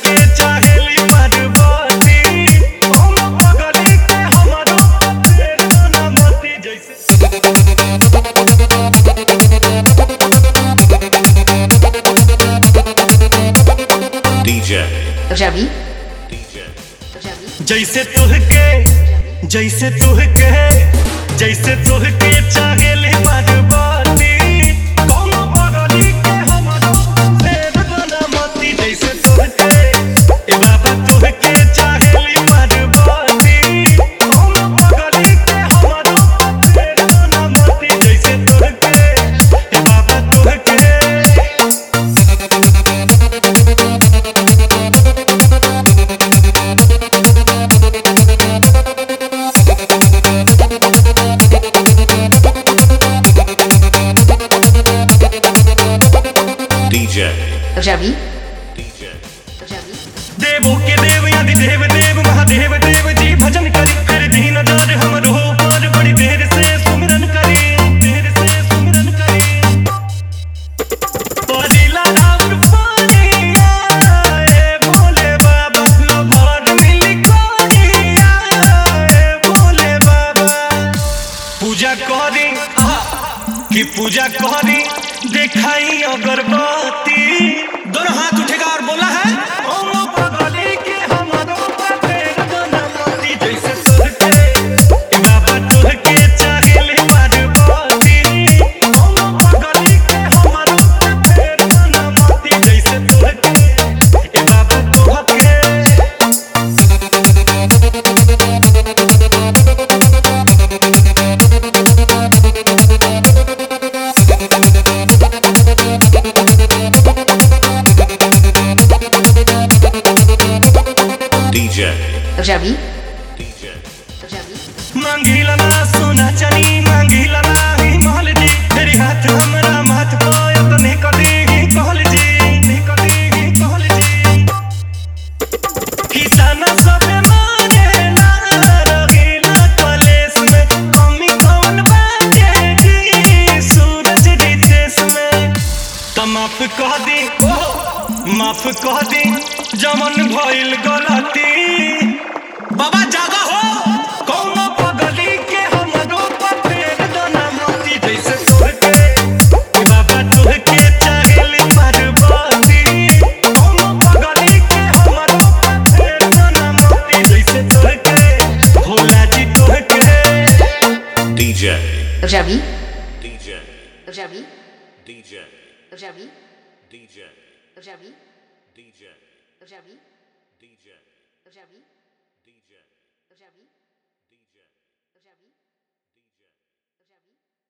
के चाहेली पार्वती हम पगली के हमरो फेर ना मती जैसे DJ, Ravi, DJ, Ravi, जैसे तुहके जैसे तुहके जैसे तुहके चाहेली पार्वती कोनो पगली के हमरो फेर ना मती जैसे तुहके ए बाबा तुहके चाहेली पार्वती कोनो पगली के हमरो फेर ना मती जैसे तुहके ए बाबा तुहके DJ, Ravi, DJ, Ravi, देवों के देव आदि देव देव महादेव देव जी भजन करी फिर दीन दार हमर हो पर बड़ी देर से सुमिरन करी देर से सुमिरन करी परिला राउर पानिया रे भोले बाबा लभर मिली कोनिया रे भोले बाबा पूजा करी कि पूजा करी दिखाई अगरबत्ती दोनों हाथ उठेगा और बोला है ओम पगली के हमरो पेट बनमती जैसे तुहके ए बाबा तुहके चाहेले पार्वती ओम पगली के हमरो पेट बनमती जैसे तुहके ए बाबा तुहके DJ, Ravi, DJ, Ravi, मांगीला ना सोना चनी मांगीला ना हिमाल जी तेरे हाथ हमरा माथ पायो तो ने कदी कहल जी ने कदी कहल जी किसान सब माने ना रहीला कलेस में कमी कौन बाटे जी सूरज रितेश में त माफ कह दी माफ कह दी जमन भइल गलती बाबा जागा हो कौनो पगली के हमरो पर फेर दना मोती जैसे तोहके ए बाबा तोहके चाहेली पार्वती कौनो पगली के हमरो पर फेर दना मोती जैसे तोहके भोला जी तोहके DJ, Ravi, DJ, Ravi, DJ, Ravi, DJ, Ravi, DJ, Ravi, DJ, Ravi, DJ, Ravi, DJ. Ravi.